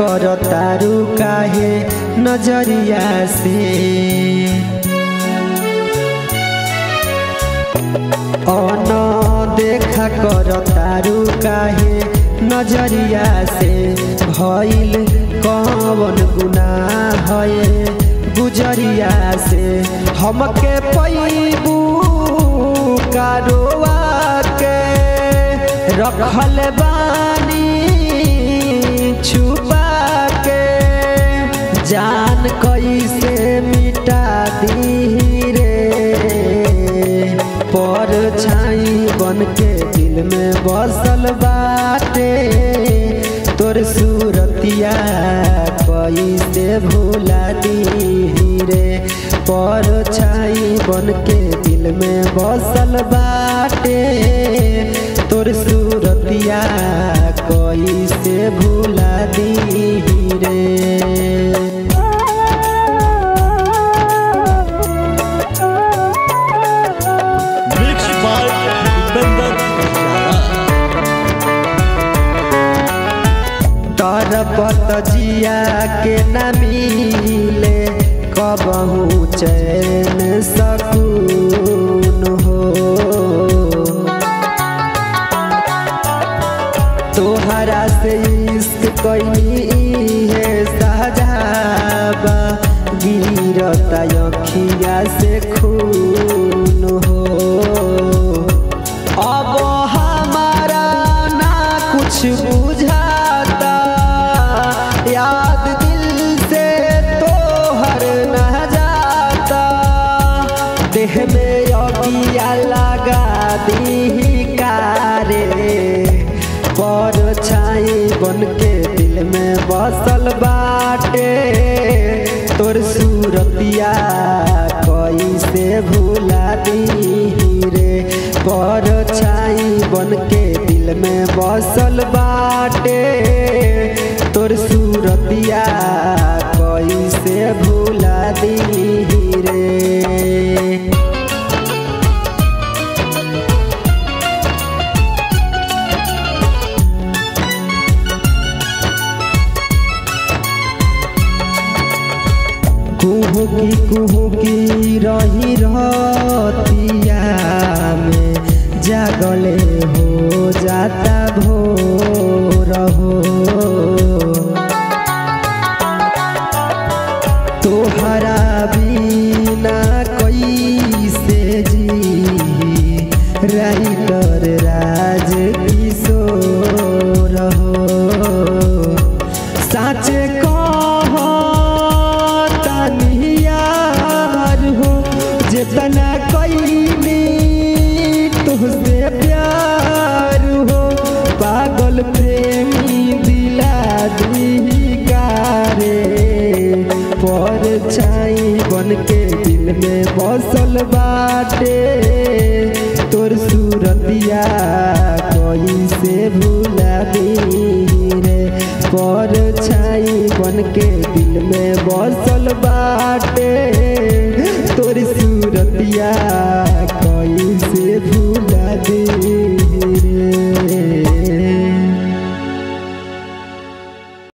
कर तारू काहे नजरिया से अन देखा कर तारू काहे नजरिया से भइल कवन गुनाह है गुजरिया से हमके पैबू कारोवा के रखल बानी छुपा के जान कैसे मिटा दी रे पर छाई बन के दिल में बसल बाटे तोर सूरतिया कैसे भूला दी रे पर छाई बन के दिल में बसल बाटे तोर सूरतिया कैसे भूला दी रे Mixed by Dipender तरपत जिया के न मिले कबहू चैन सकून हो तोहरा से इश्क कैनी है साजाबा गिरता अखिया से खून हो अब हमारा ना कुछ बुझाता याद दिल से तो हर न जाता देह में अगिया लगा दी कारे पर छाई बन के दिल में बसल बाटे तोर सूरतिया कैसे भूला दी रे पर छाई बन के दिल में बसल बाटे तोर सूरतिया कैसे भूला दी रे कुहू की कुहू की रही रतिया में जागले हो जाता भोर हो तोहरा बिना कैसे जी राइटर राज किशोर हो साचे कह तनियार हो जितना कैनी तुझसे प्यार हो पागल प्रेमी दिला दी कारे पर छाई बन के दिल में बसल बाटे तोर सूरतिया कैसे भूला दी रे पर छाई बन के दिल में बसल